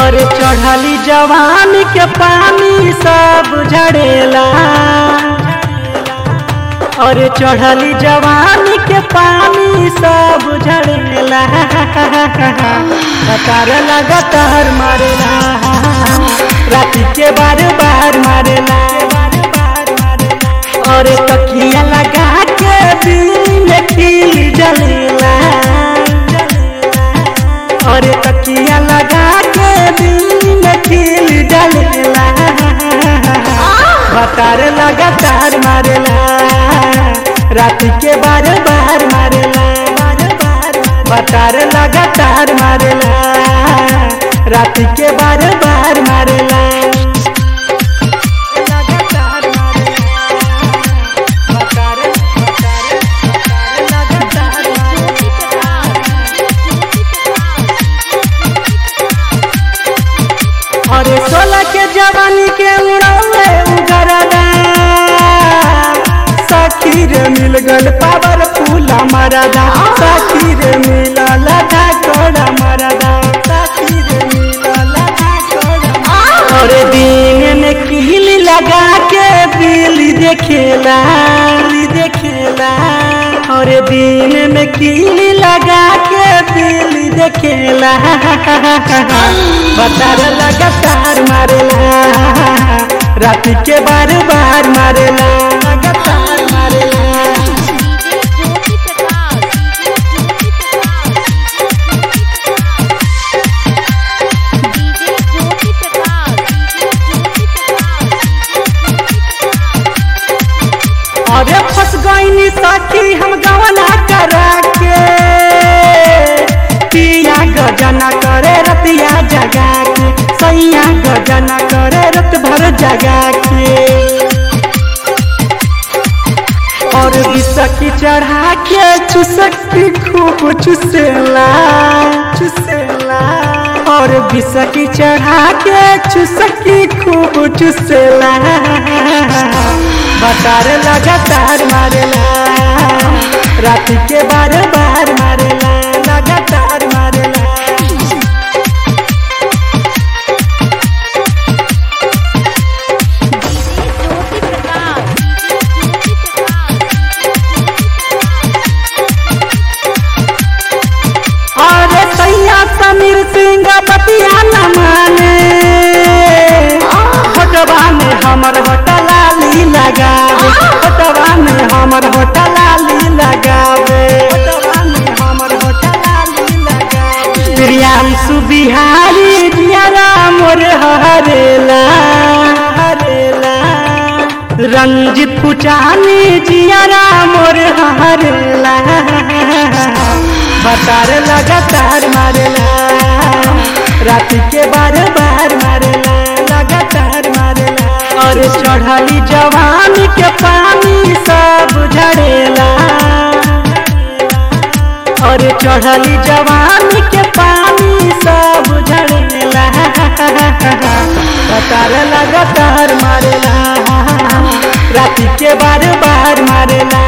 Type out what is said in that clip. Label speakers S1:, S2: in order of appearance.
S1: और चढ़ली जवान के पानी सब झड़ेला और चढ़ली जवान के पानी सब झड़ेला कतार लगातार मारेला राती के बार बार मारेला और तकिया लगा के दिल में खिल जलेला और तकिया लगा के दिल में खिल जलेला बतार लगातार मारेला रात के बार बार मारेला बतार लगातार मारेला रात के बार बार मारेला लगातार मारेला बतार बतार लगातार मारेला अरे सोलह के जवानी के उड़ावे उगरदा सखी रे मिल गल पावर फूला मरदा सखी रे मिल लगा कोड़ा मरदा सखी रे मिल लगा कोड़ा अरे दिन में कील लगा के बिल देखेला बिल देखेला और दिन में कील लगा के बिल देखेला बतार लगातार मारेला रात के बार बार मारेला लगातार मारेला
S2: ज्योति प्रकाश डीजे ज्योति प्रकाश
S1: अरे फंस गईनी सखी हम गवना करा के पिया गजना करे रतिया जगा के सैया गजना करे रत भर जगा के और बिसकी चढ़ा के चुसकी खूब चुसेला चुसेला और बिसकी चढ़ा के चुसकी खूब चुसेला बतार लगातार मारेला रात के बार बार मारेला लगातार मारेला
S2: ज्योति प्रकाश ज्योति
S1: अरे सैया समीर सिंह बतिया न माने होटवा में हमर होटलाली लगावे होटवा में हमर होटलाली लगावे होटवा में हमर होटलाली लगावे प्रियांशु बिहारी जियारा मोर हरेला हरेला रंजित पुचानी जियारा मोर हरेला बतार लगातार मारेला रात के बार बार मारेला लगातार मारेला और चढ़ली जवान के पानी सब झड़ेला और चढ़ली जवान के पानी सब झड़ेला बतार लगातार मारेला रात के बार बार मारेला